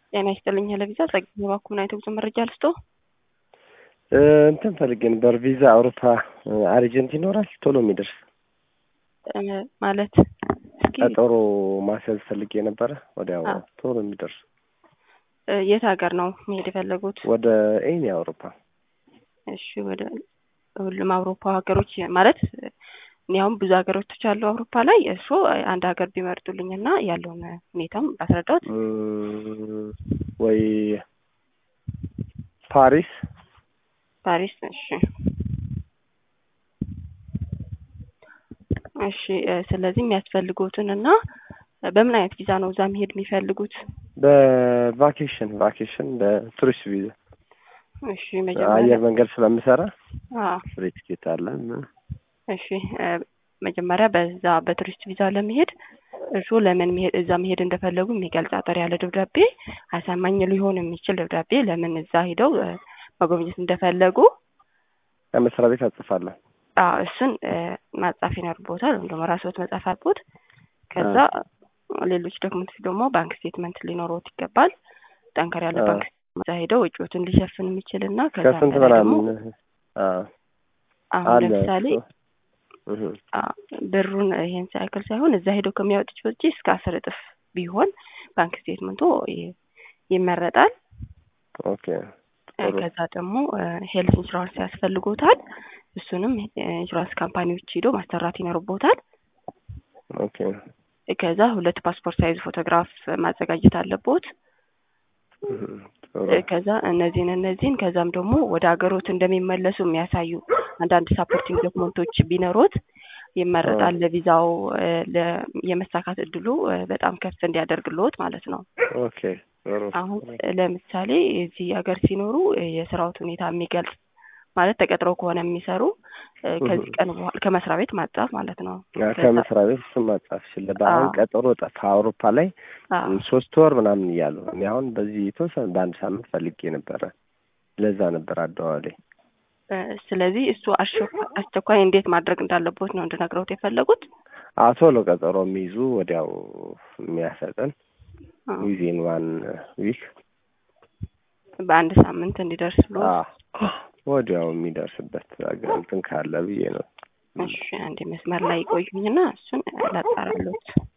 ጤና ይስጥልኝ ለቪዛ ጸግኝ ባኩን አይተ ጉዞ መረጃ ልስጦ እንትን ፈልጌ ነበር ቪዛ አውሮፓ አርጀንት ይኖራል ቶሎ የሚደርስ ማለት ቀጠሮ ማስያዝ ፈልጌ ነበረ ወዲያው ቶሎ የሚደርስ የት ሀገር ነው መሄድ የፈለጉት? ወደ ኤኒ አውሮፓ። እሺ ወደ ሁሉም አውሮፓ ሀገሮች ማለት እኔ አሁን ብዙ ሀገሮች አሉ አውሮፓ ላይ እሱ አንድ ሀገር ቢመርጡልኝ እና ያለውን ሁኔታም ባስረዳት ወይ ፓሪስ ፓሪስ። እሺ እሺ። ስለዚህ የሚያስፈልጉትን እና በምን አይነት ቪዛ ነው እዛ መሄድ የሚፈልጉት? በቫኬሽን ቫኬሽን በቱሪስት ቪዛ። እሺ አየር መጀመሪያ መንገድ ስለምሰራ አዎ ፍሪ ቲኬት አለ እና እሺ መጀመሪያ በዛ በቱሪስት ቪዛ ለመሄድ እርሱ ለምን መሄድ እዛ መሄድ እንደፈለጉ የሚገልጽ አጠር ያለ ደብዳቤ አሳማኝ ሊሆን የሚችል ደብዳቤ ለምን እዛ ሄደው እ መጎብኘት እንደፈለጉ ከመስሪያ ቤት አጽፋለሁ። አዎ እሱን እ ማጻፍ ይኖርቦታል ወይም ደግሞ ራስዎት መጻፍ አልቦት። ከዛ ሌሎች ዶክመንቶች ደግሞ ባንክ ስቴትመንት ሊኖረዎት ይገባል። ጠንከር ያለ አዎ። ባንክ እዛ ሄደው ወጪዎትን ሊሸፍን የሚችል እና ከዛ ከስንት በላይ ደግሞ ምናምን አዎ አሁን አለ ለምሳሌ እሱ። እህ አ- ብሩን ይሄን ሳይክል ሳይሆን እዛ ሄደው ከሚያወጡት ወጪ እስከ አስር እጥፍ ቢሆን ባንክ ስቴትመንቶ ይ- ይመረጣል። ኦኬ እ ጥሩ ከዛ ደግሞ ሄልት ኢንሹራንስ ያስፈልጎታል። እሱንም ኢንሹራንስ ካምፓኒዎች ሄዶ ማሰራት ይኖርቦታል። ኦኬ ከዛ ሁለት ፓስፖርት ሳይዝ ፎቶግራፍ ማዘጋጀት አለቦት። እህ ጥሩ እ ከዛ እነዚህን እነዚህን ከዛም ደግሞ ወደ ሀገሮት እንደሚመለሱ የሚያሳዩ አንዳንድ ሳፖርቲንግ ዶክመንቶች ቢኖሩት ይመረጣል። ለቪዛው እ ለ- የመሳካት እድሉ እ በጣም ከፍ እንዲያደርግልዎት ማለት ነው። ኦኬ ጥሩ አሁን ለምሳሌ እዚህ ሀገር ሲኖሩ እ የስራዎት ሁኔታ የሚገልጽ ማለት ተቀጥረው ከሆነ የሚሰሩ እ ከዚህ ቀን በኋላ ከመስሪያ ቤት ማጻፍ ማለት ነው። ያ ከመስሪያ ቤት እሱን ማጻፍ ይችላል። በአሁን አዎ። ቀጠሮ ጠፋ አውሮፓ ላይ አዎ ሶስት ወር ምናምን እያሉ እኔ አሁን በዚህ የተወሰነ በአንድ ሳምንት ፈልጌ ነበረ። ለዛ ነበር አደዋወሌ። እ ስለዚህ እሱ አስቸኳይ አስቸኳይ እንዴት ማድረግ እንዳለቦት ነው እንድነግረውት የፈለጉት። አዎ ቶሎ ቀጠሮ የሚይዙ ወዲያው የሚያሰጠን አዎ። ዊዚን ዋን ዊክ በአንድ ሳምንት እንዲደርስ ብሎ ወዲያው የሚደርስበት አገር እንትን ካለ ብዬ ነው። እሺ አንድ መስመር ላይ ይቆዩኝና እሱን ላጣራሎት።